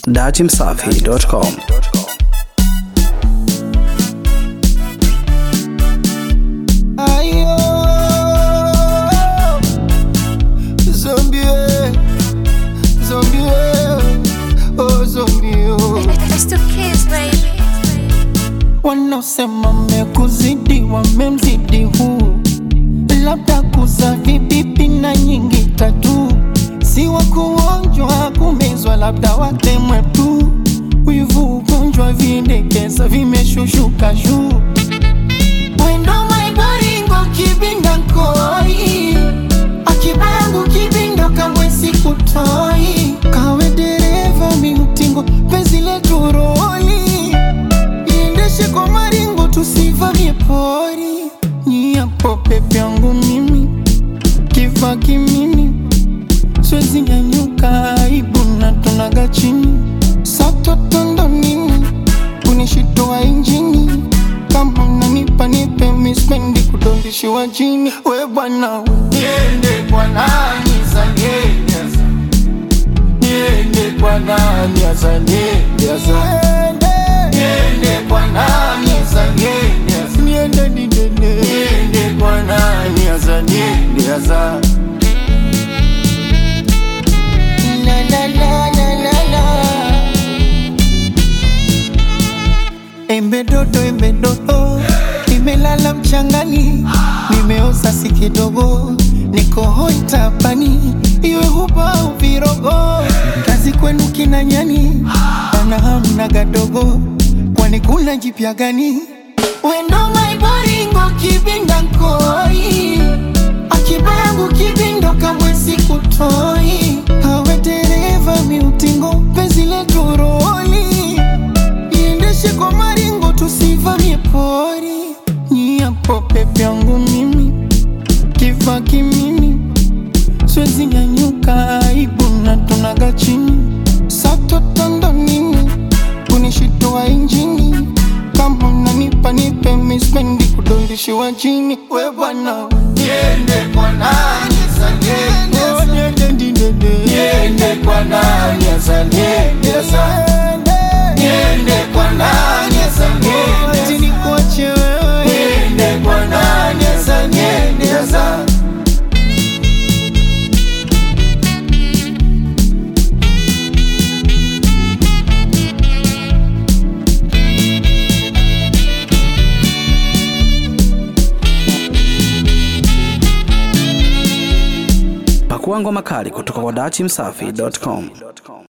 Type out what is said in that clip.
datimsafi.com. Ayo, zombie, zombie, oh zombie, oh. It's the kids, baby. Wanaosema mekuzidi wamemzidi huu, labda kuza vibibi na nyingi tatu, si wa kuonjwa kumezwa, labda watemwe tu. Wivu ugonjwa vindekeza vimeshushuka juu Wendo maibaringo kibinda nkoi Akibangu kibindo kamwe sikutoi Kawe dereva miutingo penzi letu roli Iendeshe kwa maringo tusivamie pori Nyiapo pepe yangu mimi Kiva kimimi Siwezi nyanyuka aibu na tunaga chini Satotondo nini kunishitoa injini kama unanipa nipe mispendi kudondishiwa chini we bwana niende kwa nani za niende asa niende kwa nani asa niende asa niende kwa nani asa niende asa niende didene niende kwa nani asa niende asa la la la la la la Embe dodo, embe dodo, nimelala mchangani, nimeoza si kidogo, niko hoi tapani, iwe huba au virogo, kazi kwenu kina nyani, ana hamna gadogo, kwani kuna jipya gani? Wendo maiboringo kibinda nkoi, akibangu kibindo kamwe sikutoi, hawe dereva miutingo, penzi letu roli iendeshe kwa maringo tusivamie pori nyiapo pepe yangu mimi kiva kimimi siwezi nyanyuka aibu na tunaga chini satotondo nini kunishitoa injini kama unanipa nipe mispendi kudondishiwa chini we bwana niende kwa nani sa niende sa niende didede niende kwa nani sa niende sa niende kwa nani sa niende ati nikuache wewe niende kwa nani sa niende sa Pakua ngoma kali kutoka kwa datimsafi.com.